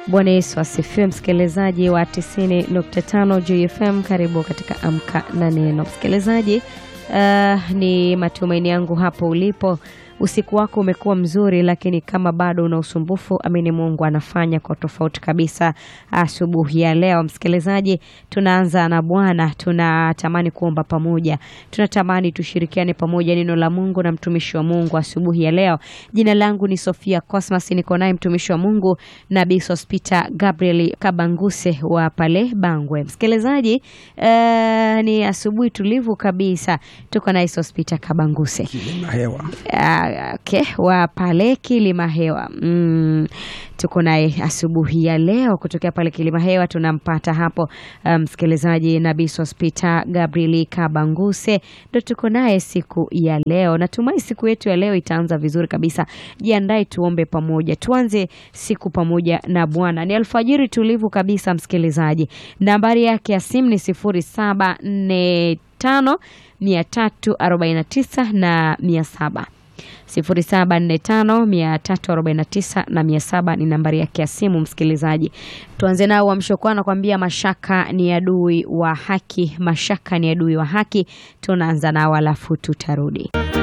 Bwana Yesu asifiwe, msikilizaji wa 90.5 JFM, karibu katika Amka na Neno. Msikilizaji, uh, ni matumaini yangu hapo ulipo usiku wako umekuwa mzuri, lakini kama bado una usumbufu, amini Mungu anafanya kwa tofauti kabisa asubuhi ya leo. Msikilizaji, tunaanza na Bwana, tunatamani kuomba pamoja, tunatamani tushirikiane pamoja neno la Mungu na mtumishi wa Mungu asubuhi ya leo. Jina langu ni Sofia Cosmas, niko naye mtumishi wa Mungu Nabii Sospita Gabriel Kabanguse wa pale Bangwe. Msikilizaji, uh, ni asubuhi tulivu kabisa, tuko naye Sospita Kabanguse Kilima hewa. Ah, okay, wa pale Kilima Hewa mm, tuko naye asubuhi ya leo kutokea pale Kilima Hewa, tunampata hapo msikilizaji, um, Nabii Sospita Gabriel Kabanguse ndo tuko naye siku ya leo. Natumai siku yetu ya leo itaanza vizuri kabisa. Jiandae tuombe pamoja, tuanze siku pamoja na Bwana. Ni alfajiri tulivu kabisa, msikilizaji. Nambari yake ya simu ni sifuri saba nne tano mia tatu arobaini na tisa na mia saba 0745 na 700 ni nambari yake ya simu. Msikilizaji, tuanze nao wamshokuwa anakuambia mashaka ni adui wa haki, mashaka ni adui wa haki. Tunaanza nao alafu tutarudi.